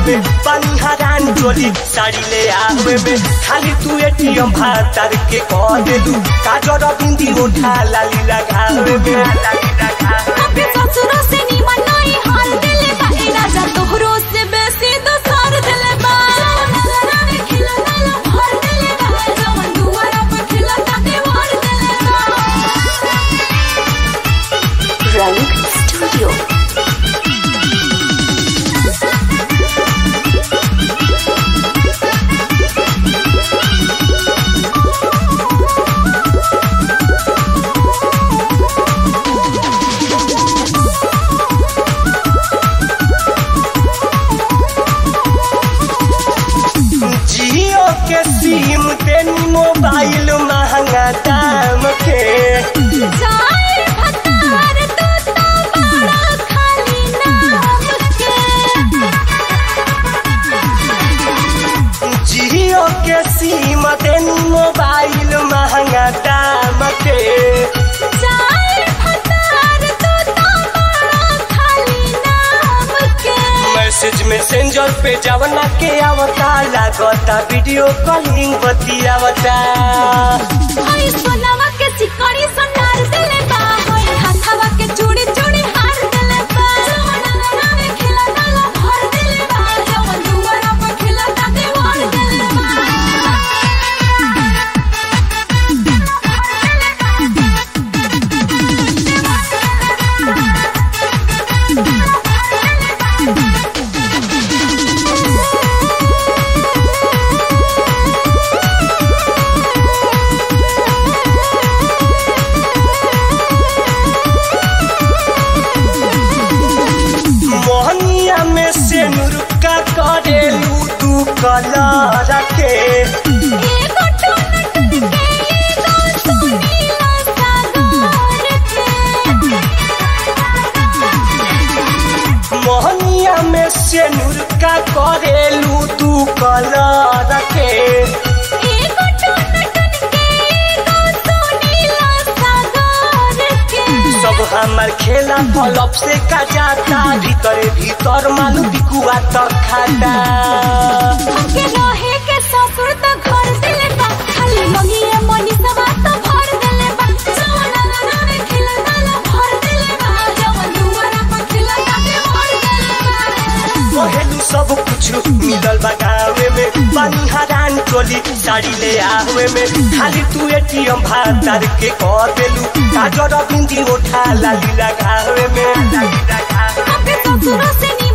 में पानी हरान चोली साड़ी ले आवे में खाली तू एटीएम भातर के कह देलू काजर बिंदी उठा लाली लगावे में लाली लगावे अपने ससुरो से निमन नहीं हाल दिले बा ए राजा तोहरो से बेसी दोसर दिले बा नजरा में खिला नाला भर दिले बा जवन दुआरा पर खिला ता दीवार दिले बा रंग स्टूडियो जियो के सिम तेनी मोबाइल महंगा दाम के जाए भतार तू तो बड़ा खाली नाम के जियो के सिम तेनी मोबाइल महंगा दाम के जाए भतार तू तो बड़ा खाली नाम के मैसेज मैसेंजर पे जवना के आवता लागता वीडियो कॉलिंग बतियावता हई सोनावा के चिकनी सोनार दिले बा हई हाथावा के चूड़ी चूड़ी हार दिले बा सोनावा में खिला डाला भर दिले बा जवन दुआरा पर खिला ता दीवार दिले बा मोहनिया में से नुरुका करेलू तू कलर के एगो टोन टन के एगो सोनीला सागर के मोहनिया में से नुरुका करेलू तू कलर के एगो टोन टन के एगो सोनीला सागर के सब हमार खेला पलप से का जाता भीतर भीतर मालू बिकुआ तक खाता हमके रहे के ससुर त घर दिले बा खाली मंगिए मनी सवा त भर दिले बा सोना नाना में खिला डाला भर दिले बा जवन दुआरा पर खिला के भर दिले बा कहेलू सब कुछ मिलल बा गावे में पानी हरान टोली साड़ी ले आवे में खाली तू एटीएम भातार के कह देलू काजर बिंदी उठा लाली लगावे में लाली लगावे अपने ससुर से